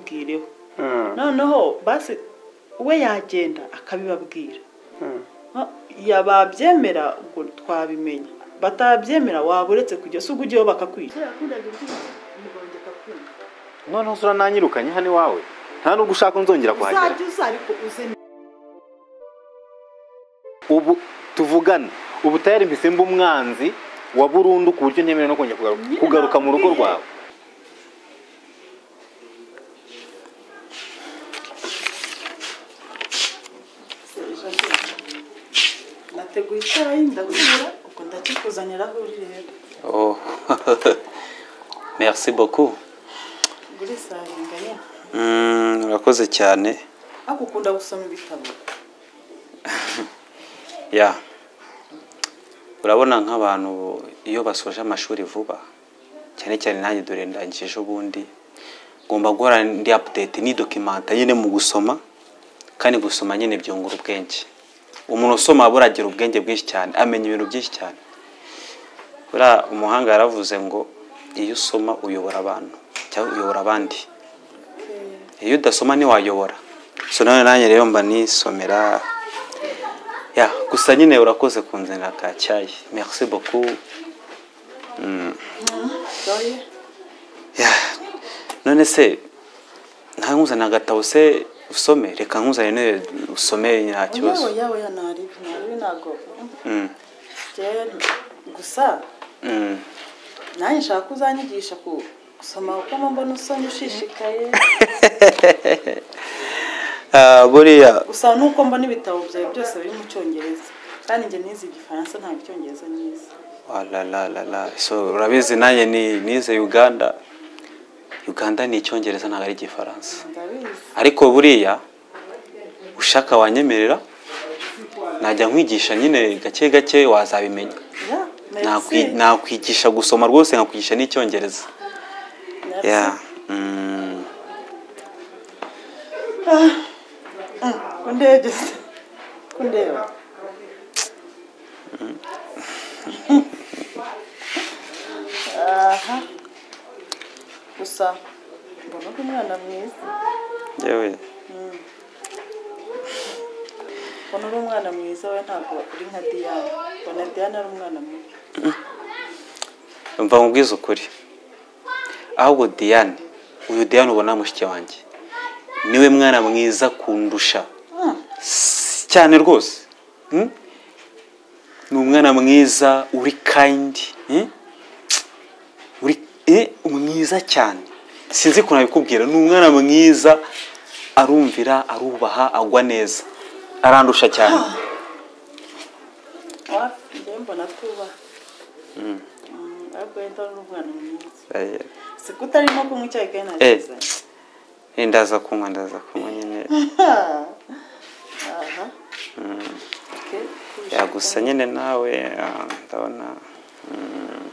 bwireho noneho basi we yagenda akabibabwira ya babyemera ubwo twabimenya batabyemera waba uretse kujya se ubwo ujyayo bakakwica noneho usura nanyirukanye hano iwawe nta nubwo ushaka nzongera kuhagera uzajya uza ariko uze ubu tuvugane ubu tayari mpise mba umwanzi wa burundu ku buryo ntemerewe no kongera kugaruka- Nyine kugaruka mu rugo nakubwiye. rwawe nateguye icyayi ndakura ubwo ndakikuzanira aho uri rero Oh. Merci beaucoup. ugure isaringa nyine Mm, urakoze cyane. ariko ukunda gusoma ibitabo Ya. Urabona nk'abantu iyo basoje amashuri vuba cyane cyane nanjye dore ndangije ejo bundi ngomba guhora ndi update ni documenta nyine mu gusoma kandi gusoma nyine byungura ubwenge umuntu usoma aba agira ubwenge bwinshi cyane amenya ibintu byinshi cyane buriya umuhanga yaravuze ngo iyo usoma uyobora abantu cyangwa uyobora abandi iyo udasoma ntiwayobora so none nanjye rero mba nisomera ya gusa nyine urakoze kunzanira ka cyayi merci beaucoup doye ya none se nta nkuzanira agatabo se usome reka nkuzanire usome nta yewe kibazo yewe ya naribi naribi ntabwo Mm, njyewe gusa mm. nanjye nshaka ko uzanyigisha ku gusoma kuko mbona usomye ushishikaye Ah, buriya gusa nuko mbona ibitabo byawe byose biri mu cyongereza kandi njye nize igifaransa ntabwo icyongereza nize walalalala so urabizi nanjye ni nize uganda uganda ni icyongereza ntabwo ari igifaransa ndabizi ariko buriya ushaka wanyemerera najya nkwigisha nyine gake gake wazabimenya ya Nakwi- merci nakwigisha gusoma rwose nkakwigisha n'icyongereza Merci. ya mm, kundegeza kundeba aha gusa mbona ko umwana mwiza yewe mbona uri umwana mwiza we ntabwo uri nka diyane mbona diyane ari umwana mubi mva nkubwize ukuri ahubwo diane uyu diane ubona mushiki wanjye niwe mwana mwiza kundusha Hmm, S- cyane rwose Hmm? ni umwana mwiza uri kayindi eh? uri eh, mwiza cyane sinzi ukuntu abikubwira ni umwana mwiza arumvira arubaha agwa neza arandusha cyane wa- njyewe mbona tubaha Mm, ariko wenda uri umwana mwiza Eh, si ko utari no kunywa icyayi kandi nta Eh. kiza eh, ndaza kunywa ndaza kunywa nyine aha Okay, yagusa nyine nawe ah, ndabona mm,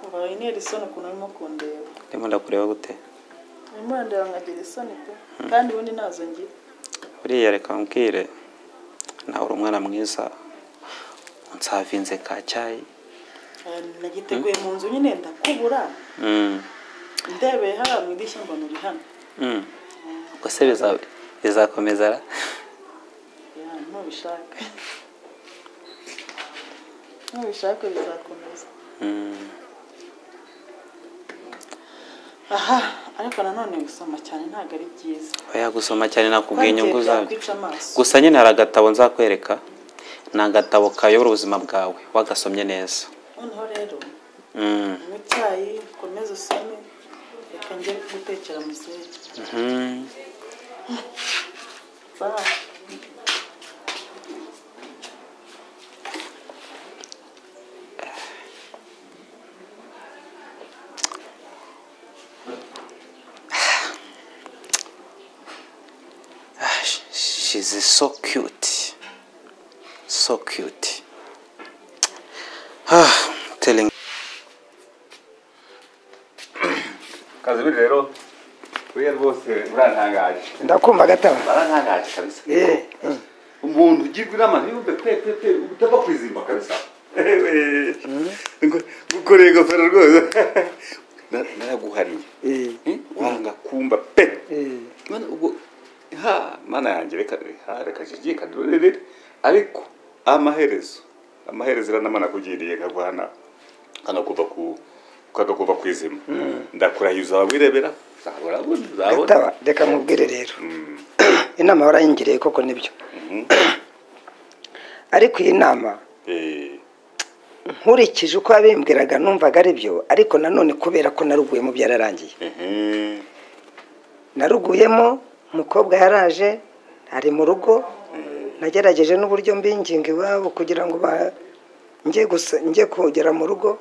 Umva wintera isoni ukuntu urimo kundeba ndimo ndakureba gute urimo urandeba nkagira isoni pe kandi ubundi ntazo ngira buriya reka mbwire nawe uri umwana mwiza unsavinze ka cyayi Eh, nagiteguye mu nzu nyine ndakubura Mm, ndebeye hariya mu idirishya mbona uri hano mm. ubwo se biza- bizakomeza ra? Ya, nubishaka nubishaka bizakomeza Mm, aha ariko nanone gusoma cyane ntabwo ari byiza oya gusoma cyane nakubwiye Kandi inyungu zabyo byakwica amaso gusa nyine hari agatabo nzakwereka ni agatabo kayobora ubuzima bwawe wagasomye neza noneho rero Mm, unywe icyayi ukomeze usome reka njye gutekera muzehe mhm. Bye. Ah, sh- she's so cute so cute ah, telling kazimiri rero buriya rwose urantangaje ndakumva gataba barantangaje kabisa Eh, eh. umuntu ugirwa inama ntiyumve pe pe pe utapfa kwizimba kabisa ngo- gukoreye ingofero rwose na- naraguhariye eh, Eh, wanga kumba pe eh, mana ubwo ha mana yanjye reka ha reka jiji kadurere ariko amaherezo amaherezo iranamanakugiriye nkagwana kanakuva ku kagakuva ku izima ndakurahiza wawirebera uzabona uzabona Reka- reka mubwire rero inama warayingiriye koko nibyo ariko iyi nama Eh, nkurikije uko yabimbwiraga numvaga ari byo ariko nanone kubera ko naruguyemo byararangiye ehe, naruguyemo umukobwa yaraje ari mu rugo nagerageje n'uburyo mbinginga iwabo kugira ngo ba- njye gusa njye kugera mu rugo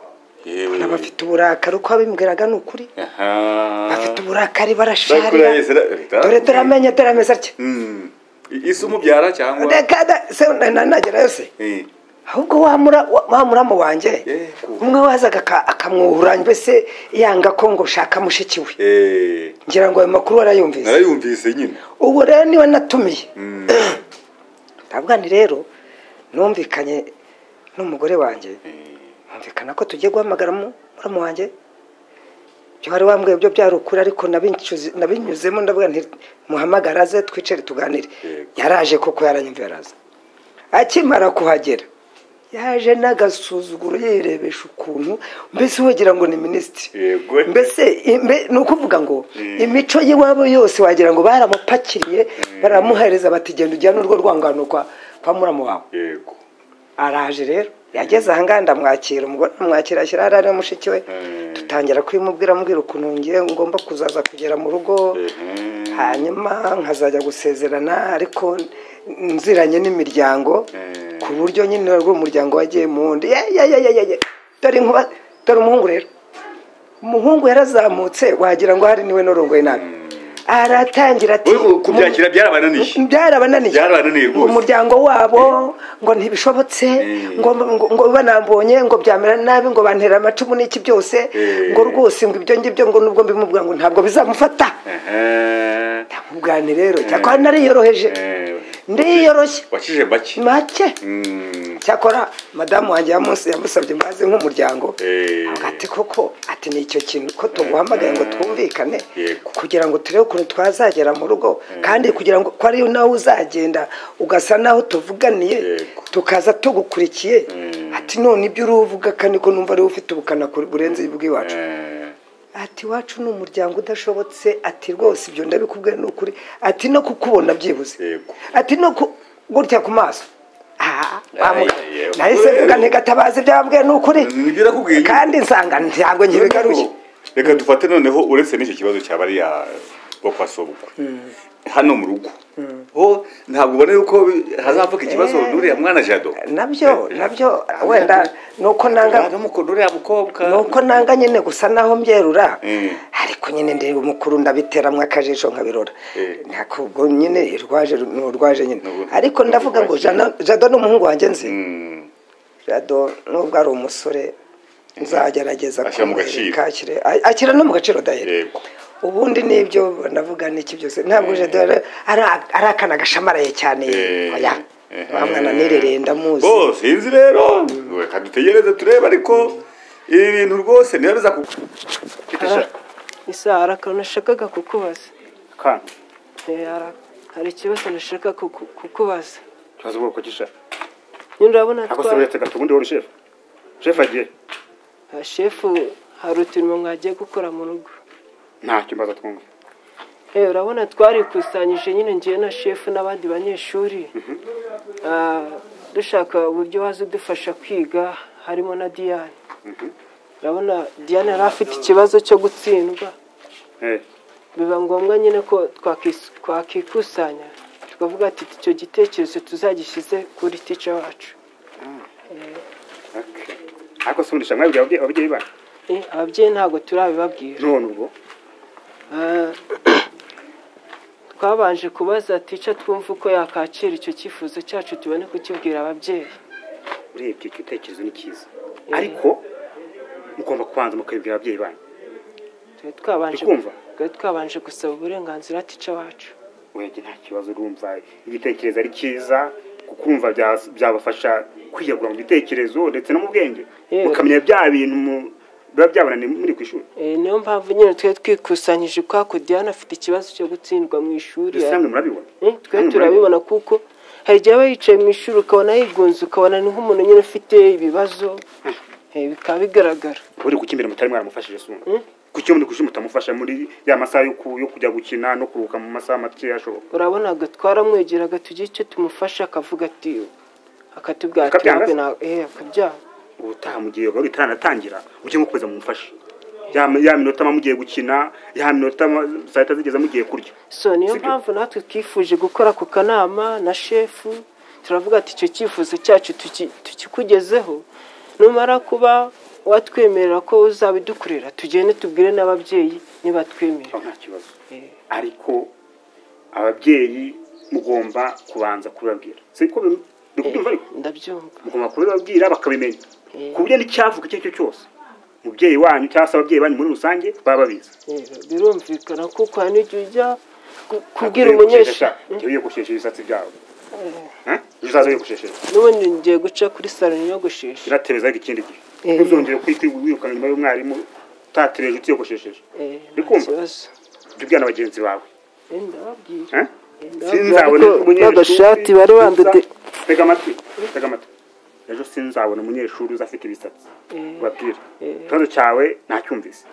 yewe na bafite uburakari uko abimbwiraga ni ukuri aha bafite uburakari barasharira Bakurahiza ra- dore turamenye turameze atya Mm. I- isi umubyara cyangwa reka da- se nagera yose Eh, ahubwo wa mura- wa- wa muramu wanjye Yego. umwe wazaga aka- akamwuhura mbese yanga ko ngo shaka mushiki we eh, ngira ngo ayo makuru warayumvise narayumvise nyine ubu rero niwe natumiye ntabwo ni rero numvikanye n'umugore wanjye numvikana ko tugiye guhamagara mu- muramu wanjye byo wari wambwiye byo byari ukuri ariko nabinyuze- nabinyuzemo ndavuga nti muhamagara aze twicare tuganire Yego. yaraje koko yaranyumva yaraza akimara kuhagera yaje n'agasuzuguro yirebesha ukuntu mbese wagira ngo ni minisitiri yego mbese imbe- ni ukuvuga ngo imico y'iwabo yose wagira ngo baramupakiriye baramuhereza bati genda ujyane urwo rwangano kwa kwa muramu wawe yego araje rero yageze ahangaha ndamwakira umugore amwakira ashyira hariya na mushiki we Mm. dutangira kubimubwira ambwira ukuntu ngiye ngomba kuzaza kugera mu rugo Mhm. hanyuma nkazajya gusezerana ariko nziranye n'imiryango Mm. ku buryo nyine rwo umuryango wagiye mu wundi ye ye ye ye ye ye dore inkuba dore umuhungu rero umuhungu yarazamutse wagira ngo hari niwe n'urongoye nabi aratangira ati Ubu kubyakira byarabananiye byarabananiye Byarabananiye rwose. umuryango wabo ngo ntibishobotse Eh. ngo ngo ngo banambonye ngo byamera nabi ngo bantera amacumu n'iki byose Eh. ngo rwose ngo ibyo ngibyo ngo nubwo mbimubwira ngo ntabwo bizamufata Ehe. ndamubwirane rero cyakora nariyoroheje Eh, ndiyoroshye wakije make make Mm. cyakora madamu wanjye yamunsi yamusabye imbabazi nk'umuryango Eh. avuga ati koko ati ni icyo kintu ko tuguhamagaye ngo twumvikane Yego. kugira ngo turebe ukuntu twazagera mu rugo kandi kugira ngo ko ari nawe uzagenda ugasa naho tuvuganiye Yego. tukaza tugukurikiye ati none ibyo uruvuga kandi ko numva ari wowe ufite ubukana kuri- burenze ubw'iwacu Eh, ati iwacu ni umuryango udashobotse ati rwose ibyo ndabikubwira ni ukuri ati no kukubona byibuze Yego. ati no ku gutya ku maso Ah, wa mu- Aye, nahise yego. mvuga ntigatabaze byababwiye ni ukuri Mm, ibyo nakubwiye nyine. kandi nsanga ntabwo nkibigaruye reka dufate noneho uretse n'icyo kibazo cya bariya bo kwa sobukwe hano mu rugo ho ntabwo ubona yuko bi- hazavuka ikibazo Eh. nuriya mwana jado nabyo nabyo wenda nuko nanga ntabwo nuriya mukobwa nuko nanga nyine gusa naho mbyerura Mm. ariko nyine ndeba umukuru ndabiteramwo akajisho nkabirora Eh. ntabwo ubwo nyine urwaje ni urwaje nyine Nubu- ariko ndavuga ngo Jana- jado ni umuhungu wanjye nzi Mm. jado nubwo ari umusore nzagerageza Ashyira mu gaciro. kumwereka, ashyire- a- ashyira no mu gaciro dahera yego ubundi nibyo navuga niki byose ntabwo jado ari ari akana gashamaraye cyane Eh. oya Eh. bamwana nirereye ndamuzi bo sinzi rero reka dutegereze turebe ariko ibi bintu rwose niba biza ku isa hari akantu nashakaga kukubaza kana Eh, hari- hari ikibazo nashaka kuku- kukubaza tubaze ubwoko ki shefu nyine urabona ntabwo se twa- uretse gato ubundi wowe uri shefu shefu agiye Ah, shefu hari uturimo mwagiye gukora mu rugo ntacyo mbaza twumva Eh, urabona twarikusanyije nyine ngiye na shefu n'abandi banyeshuri Ah, dushaka uburyo waza udufasha kwiga harimo na diyane urabona diyane yari afite ikibazo cyo gutsindwa Eh, biba ngombwa nyine ko twakis- twakikusanya tukavuga ati icyo gitekerezo tuzagishyize kuri tica wacu okay. ariko se ubundi sha mwabibwira ababyeyi- ababyeyi banyu Eh, ababyeyi ntabwo turabibabwira none ubwo Ah, twabanje kubaza tica twumva uko yakakira icyo cyifuzo cyacu tubone kukibwira ababyeyi urebye icyo gitekerezo ni cyiza ariko mugomba kubanza mukabibwira ababyeyi banyu twari twabanje Ndikumva. twari twabanje gusaba uburenganzira tica wacu wenge nta kibazo urumva igitekerezo ari cyiza kuko urumva bya- byabafasha kwiyagura mu bitekerezo ndetse no mu bwenge Yewe. mukamenya bya bintu mu- biba byabananiye muri ku ishuri Eh, niyo mpamvu nyine twe twikusanyije kwa ko Diane afite ikibazo cyo gutsindwa mu ishuri dusanzwe murabibona Eh, twe Hano turabibona kuko hari igihe aba yicaye mu ishuri ukabona yigunze ukabona ni nk'umuntu nyine ufite ibibazo eh, bikaba bigaragara uri kuki imbere mutari mwaramufashije sumva kuki muri ku ishuri mutamufasha muri ya masaha yo ku- yo kujya gukina no kuruhuka mu masaha makeya ashoboka urabona ngo twaramwegeraga tugira icyo tumufasha akavuga ati akatubwira ati Akabyanga se? "Ntabwo na- eh, akabyanga ubutaha mu gihe gahunda itanatangira ujye nko kuza mumufashe ya ya minota ama mugiye gukina ya minota ama- saa yita zigeze mugiye kurya so niyo Sibyo. mpamvu natwe twifuje gukora ku kanama na shefu turavuga ati icyo cyifuzo cyacu tuki- tukikugezeho numara kuba watwemerera ko uzabidukorera tugende tubwire n'ababyeyi aho nibatwemerera nta kibazo ariko ababyeyi mugomba kubanza kubibabwira siko bikubyumva ariko ndabyumva mugomba kubibabwira bakabimenya ku buryo n'icyavuga icyo ari cyo cyose umubyeyi wanyu cyangwa se ababyeyi banyu muri rusange baba babizi Eh, birumvikana kuko hari n'igihe ujya ku- kubwira Ntabwo ugiye gushesha- umunyeshuri ngewe ugiye gushesha ibisatsi byawe Eh? ejo uzaza wigushesheje n'ubundi ngiye guca kuri salo niyogoshesha biratebeza ariko ikindi gihe Eh. ntuzongere kwita wirukana nyuma y'umwarimu utatereje utiyogoshesheje Eh, nta Ndikumva. kibazo jya ubwira na bagenzi bawe Eh, ndababwira Eh? ndababwira sinzabona ariko umunyeshuri n'agashati bari uza- bandode tega amatwi tega amatwi ejo sinzabona umunyeshuri uza afite ibisatsi ubabwire ikibazo cyawe ntacyumvise